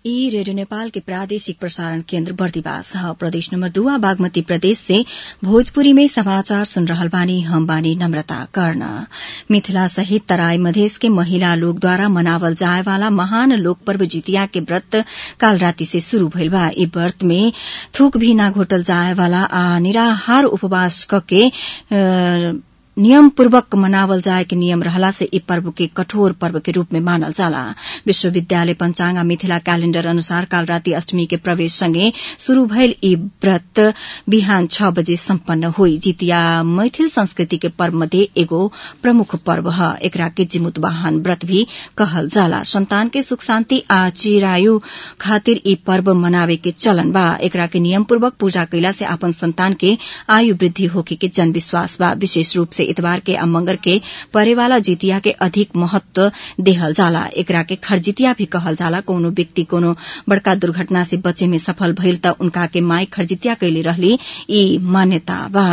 ई रेडियो नेपाल के प्रादेशिक प्रसारण केन्द्र बर्दिवास ह प्रदेश नम्बर दुआ बागमती प्रदेश से भोजपुरी में समाचार सुन रहल बानी हम बानी नम्रता कर्ण मिथिला सहित तराई मधेस के महिला लोकद्वारा मनावल जाए वाला महान लोक पर्व जितिया के व्रत काल राति से शुरू भइल बा ई व्रत में थूक भी ना घोटल जाए वाला आ निराहार उपवास कके नियम पूर्वक मनावल जाए के नियम रहला से ई पर्व के कठोर पर्व के रूप में मानल जाला विश्वविद्यालय पंचांग मिथिला कैलेण्डर अनुसार काल राति अष्टमी के प्रवेश सँगै शुरू भइल ई व्रत बिहान छ बजे सम्पन्न होई जितिया मैथिल संस्कृति के पर्व मध्ये एगो प्रमुख पर्व ह एकरा के जिमुत वाहन व्रत भी कहल जाला संतान के सुख शान्ति आ चिरायु खातिर ई पर्व मनावे के चलन बा एकरा के नियम पूर्वक पूजा कैला से आपन संतान के आयु वृद्धि होखे के जन विश्वास बा विशेष रूप से इतवार के आ मंगर के परेवाला जितिया के अधिक महत्व देहल जाला एकरा के खरजितिया भी कहल जाला कोनो व्यक्ति कोनो बड़का दुर्घटना से बचे में सफल भइल त उनका के माई खरजितिया कैले रहली ई मान्यता बा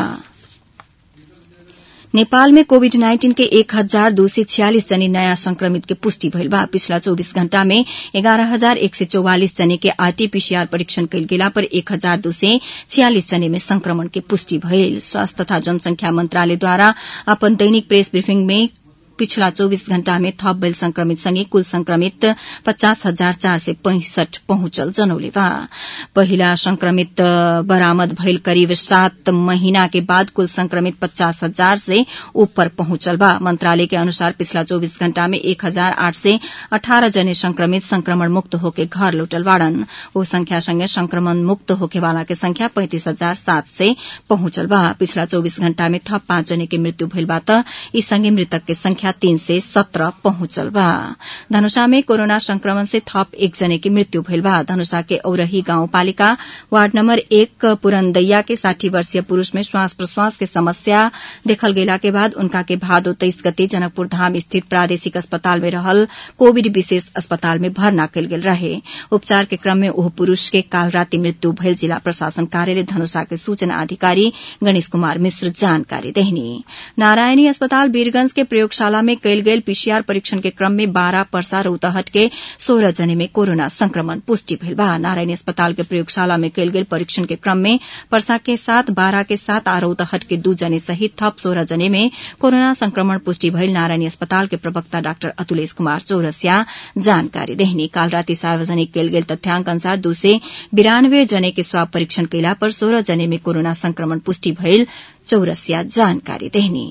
नेपाल में कोविड नाइन्टीन के एक हजार दो सय छियालिस जनी नयाँ संक्रमित के पुष्टि भइल बा पिछला चौबीस घण्टा में एघार हजार एक सय चौवालिस जने के आरटीपीसीआर परीक्षण कैल गेला पर एक हजार दो सय छियालिस जने में संक्रमण के पुष्टि भइल स्वास्थ्य तथा जनसंख्या मन्त्रालयद्वारा अपन दैनिक प्रेस ब्रिफिङ में पिछला चौबीस घण्टा में थप भइल संक्रमित सँगै कुल संक्रमित पचास हजार चार सय पैंसठ पहुंचल जनौले बा पहिला संक्रमित बरामद भइल करिब सात महीना के बाद कुल संक्रमित पचास हजार से ऊपर पहुंचल बा मंत्रालय के अनुसार पिछला चौबीस घण्टा में एक हजार आठ सय अठारह जने संक्रमित संक्रमण मुक्त होके घर लौटल बाड़न ओ संख्या सँगै संक्रमण मुक्त होके वाला के संख्या पैंतिस हजार सात सय पहुंचल बा पिछला चौबीस घण्टा में थप पाँच जने के मृत्यु भइल बा त यी सँगै मृतक के संख्या संख्या तीन से सत्रह पहुंचल बा धनुषा में कोरोना संक्रमण से थप एक जने की मृत्यु भइल बा धनुषा के औरही गाउँपालिका वार्ड नम्बर एक पुरनदैया के साठी वर्षीय पुरूष में श्वास प्रश्वास के समस्या देखल गेला के बाद उनका के भादो तेइस गते जनकपुर धाम स्थित प्रादेशिक अस्पताल में रहल कोविड विशेष अस्पताल में भर्ना कयल गेल रहे उपचार के क्रम में ओह पुरूष के काल राति मृत्यु भइल जिला प्रशासन कार्यालय धनुषा के सूचना अधिकारी गणेश कुमार मिश्र जानकारी देहनी नारायणी अस्पताल वीरगंज के प्रयोगशाला शाला में कैल गेल पीसीआर परीक्षण के क्रम में बारह पर्सा रौतहट के सोलह जने में कोरोना संक्रमण पुष्टि भइल बा नारायणी अस्पताल के प्रयोगशाला में कैल गेल परीक्षण के क्रम में पर्सा के साथ बारह के साथ आ रौतहट के दू जने सहित थप सोलह जने में कोरोना संक्रमण पुष्टि भइल नारायणी अस्पताल के प्रवक्ता डाक्टर अतुलेश कुमार चौरसिया जानकारी देहनी काल राति सार्वजनिक कैल गेल तथ्याङ्क अनुसार दू से बिरानब्बे जने के स्वाब परीक्षण कैला पर सोलह जने में कोरोना संक्रमण पुष्टि भइल चौरसिया जानकारी देहनी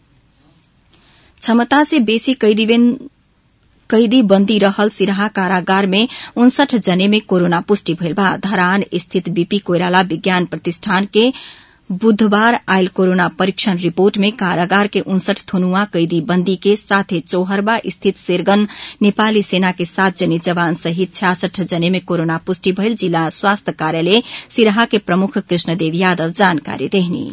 क्षमता से बेसी कैदी बन्दी रहल सिराहा कारागार में उनसठ जने में कोरोना पुष्टि भइल बा धरान स्थित बीपी कोइराला विज्ञान प्रतिष्ठान के बुधबार आयल कोरोना परीक्षण रिपोर्ट में कारागार के उनसठ थुनुआ कैदी बंदी के साथे चौहरबा स्थित शेरगन नेपाली सेना के सात जने जवान सहित छ्यासठ जने में कोरोना पुष्टि भइल जिला स्वास्थ्य कार्यालय सिराहा के प्रमुख कृष्णदेव यादव जानकारी देहनी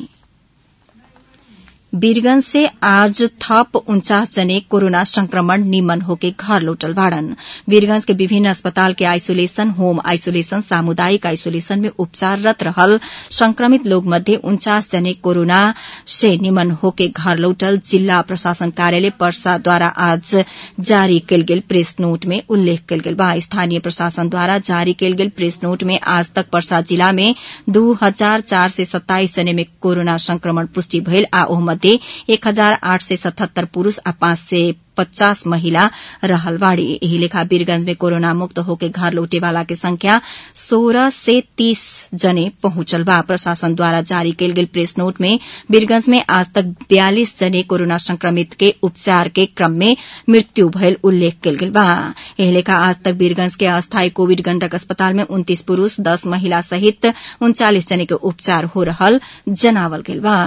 वीरगंज से आज थप उन्चास जने कोरोना संक्रमण निमन होके घर लौटल बाड़न वीरगंज के विभिन्न अस्पताल के आइसोलेशन होम आइसोलेशन सामुदायिक आइसोलेशन में उपचाररत रहल संक्रमित लोग मध्ये उन्चास जने कोरोना से निमन होके घर लौटल जिला प्रशासन कार्यालय पर्सा द्वारा आज जारी कयल गेल प्रेस नोट में उल्लेख कयल गेल बा स्थानीय प्रशासन द्वारा जारी कयल गेल प्रेस नोट में आज तक पर्सा जिला में दू हजार चार सय सत्ताइस जने में कोरोना संक्रमण पुष्टि भइल आ ओह मध्ये एक हजार आठ सय सतहत्तर पुरूष आ पाँच सय पचास महिला रहल बाड़ी एही लेखा वीरगंज में कोरोना मुक्त होके घर लौटे वाला के संख्या सोलह से तीस जने पहुंचल बा प्रशासन द्वारा जारी कयल गेल प्रेस नोट में वीरगंज में आज तक बयालीस जने कोरोना संक्रमित के उपचार के क्रम में मृत्यु भयल उल्लेख कयल गेल बा एही लेखा आज तक वीरगंज के अस्थायी कोविड गंडक अस्पताल में उन्तीस पुरूष दस महिला सहित उनचालीस जने के उपचार हो रहल जनावल गेल बा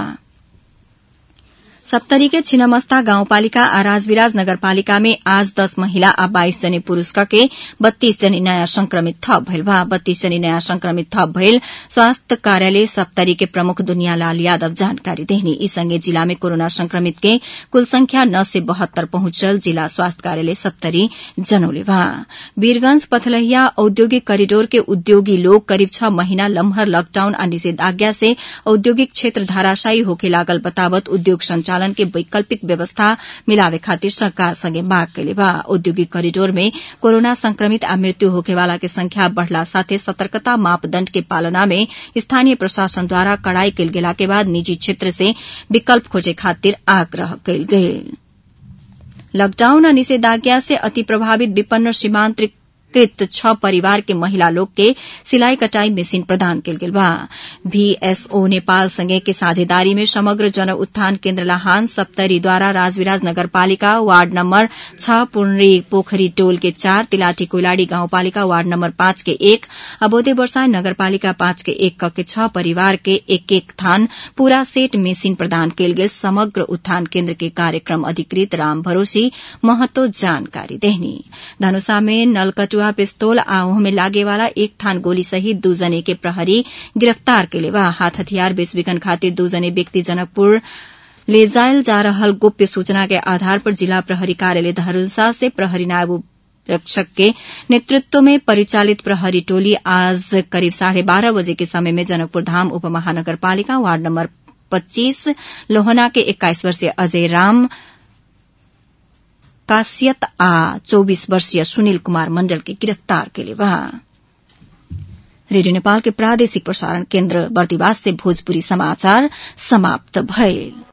सप्तरी के छिनमस्ता गाउँपालिका आ राजविराज नगरपालिका में आज दस महिला आ बाइस जने पुरूष के बत्तीस जने नयाँ संक्रमित थप भइल बा बत्तीस जने नयाँ संक्रमित थप भइल स्वास्थ्य कार्यालय सप्तरी के प्रमुख दुनियालाल यादव जानकारी देहनी ई संगे जिला में कोरोना संक्रमित के कुल संख्या नौ से बहत्तर पहुंचल जिला स्वास्थ्य कार्यालय सप्तरी जनौले बा वीरगंज पथलहिया औद्योगिक करिडोर के उद्योगी लोग करीब छह महीना लम्हर लॉकडाउन आ निषेधाज्ञा से औद्योगिक क्षेत्र धाराशायी होके लागल बतावत उद्योग संचार संचालन के वैकल्पिक व्यवस्था मिलावे खातिर सरकार संगे माग कैले बा औद्योगिक करिडोर में कोरोना संक्रमित आ मृत्यु होखेवाला के संख्या बढ़ला साथे सतर्कता मापदण्ड के पालना में स्थानीय प्रशासन द्वारा कड़ाई कैल गेला के बाद निजी क्षेत्र से विकल्प खोजे खातिर आग्रह कैल गेल लकडाउन आ निषेधाज्ञा से अति प्रभावित विपन्न सीमांतकृत छ परिवार के महिला लोग के सिलाई कटाई मशीन प्रदान कयल गेल बा भीएसओ नेपाल संगे के साझेदारी में समग्र जन उत्थान केन्द्र लाहान सप्तरी द्वारा राजविराज नगरपालिका वार्ड नम्बर छ पुनरी पोखरी टोल के चार तिलाठी कोइलाड़ी गाउँपालिका वार्ड नम्बर पाँच के एक अबोधे वर्षा नगरपालिका पाँच के एक क के छ परिवार के एक एक थान पूरा सेट मशीन प्रदान कयल गेल समग्र उत्थान केन्द्र के कार्यक्रम अधिकृत राम भरोसी महतो जानकारी देहनी धनुषा में नलकटुआ जुआ पिस्तौल आ में लागे वाला एक थान गोली सहित दू जने के प्रहरी गिरफ्तार केले बा हाथ हथियार बेच बिकन खातिर दू जने व्यक्ति जनकपुर ले जायल जा रहल गोप्य सूचना के आधार पर जिला प्रहरी कार्यालय धनुषा से प्रहरी नायब रक्षक के नेतृत्व में परिचालित प्रहरी टोली आज करीब साढ़े बारह बजे के समय में जनकपुर धाम उप महानगरपालिका वार्ड नम्बर पच्चीस लोहना के एक्काइस वर्षीय अजय राम कासियत आ चौबीस वर्षीय सुनील कुमार मण्डल के गिरफ्तार केले बा रेडियो नेपाल के प्रादेशिक प्रसारण केन्द्र बर्दिवास से भोजपुरी समाचार समाप्त भयल